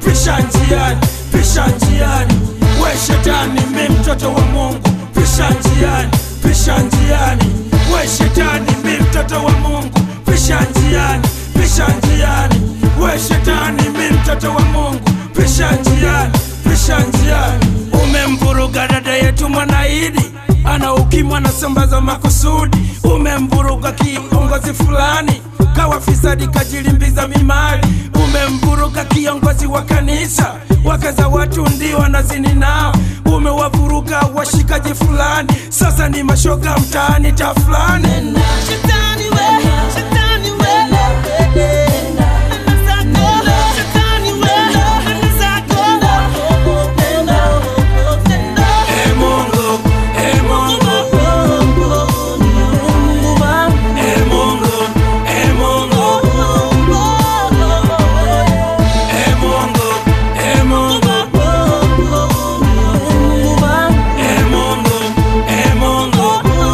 pisha njiani pisha njiani we shetani mi mtoto wa mungu pisha njiani pisha njiani we shetani mi mtoto wa mungu pisha njiani pisha njiani we shetani mi mtoto wa mungu pisha njiani pisha njiani umemvuruga dada yetu mwanaidi ana ukimwa anasambaza makusudi umemvuruga kiongozi fulani kawa fisadi kajilimbiza mimali umemvuruga kiongozi wa kanisa wakaza watu ndio wanazini nao umewavuruga washikaji fulani sasa ni mashoga mtaani ta fulani Shetani we, shetani we, nenda zako. Shetani we, nenda zako. Nenda, nenda. Ee Mungu, Ee Mungu, Ee Mungu, Ee Mungu, Ee Mungu, Ee Mungu, Ee Mungu, Ee Mungu.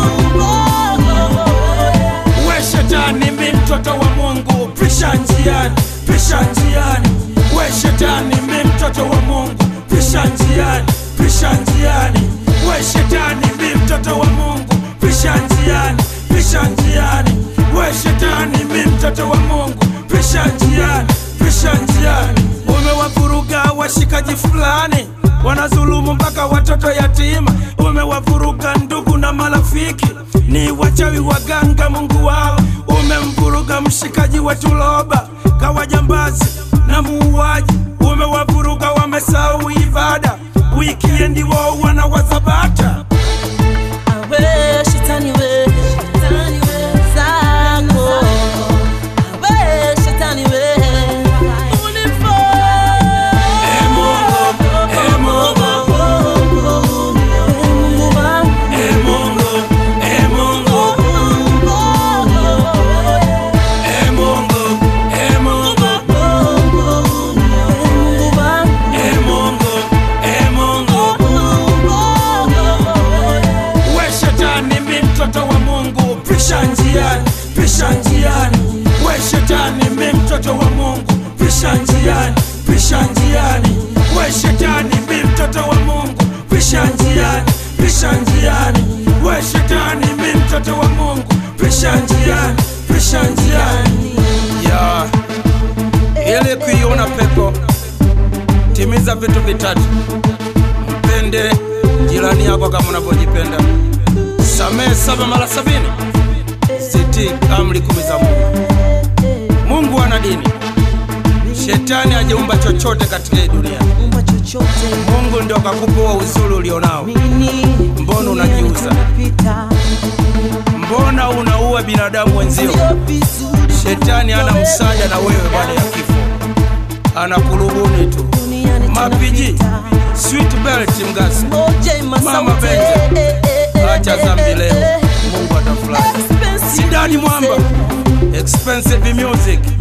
we shetani mi mtoto wa mungu pisha njiani pisha njiani we shetani mi mtoto wa mungu pisha njiani pisha njiani we shetani mi mtoto wa mungu pisha njiani pisha njiani we shetani mi mtoto wa mungu pisha njiani pisha njiani umewavuruga washikaji fulani wanazulumu mpaka watoto yatima umewavuruga ndugu na marafiki ni wachawi waganga mungu wao umemvuruga mshikaji wa tuloba kawajambazi na muuaji umewavuruga wamesahau ibada wikiendi wao wana wazabata Awe, shetani we, shetani we, zako. Awe, shetani we, unifo. Ee Mungu, Ee Mungu, Ee Mungu, Ee Mungu, Ee Mungu, Ee Mungu, Ee Mungu, Ee Mungu. we shetani mi mtoto wa mungu pisha njiani pisha njiani we shetani mi mtoto wa mungu pisha njiani pisha njiani we shetani mi mtoto wa mungu pisha njiani pisha njiani we shetani mi mtoto wa mungu pisha njiani pisha njiani ya ili kuiona pepo timiza vitu vitatu mpende jirani yako kama unavyojipenda samehe saba mara sabini siti amri kumi za mungu mungu ana dini shetani hajaumba chochote katika hii dunia Umba chochote mungu ndio akakupa uzuri ulionao mini Mbona unajiuza? Pita. mbona unaua binadamu wenzio Sio vizuri shetani ana msaada na wewe baada ya kifo anakurubuni tu Duniani mapiji tunapita. sweet belt mgasi Moja ima Mama sauti. Benja. Eh, eh, eh, acha eh, zambi eh, leo eh. mungu atafurahi Expensive sidani mwamba expensive music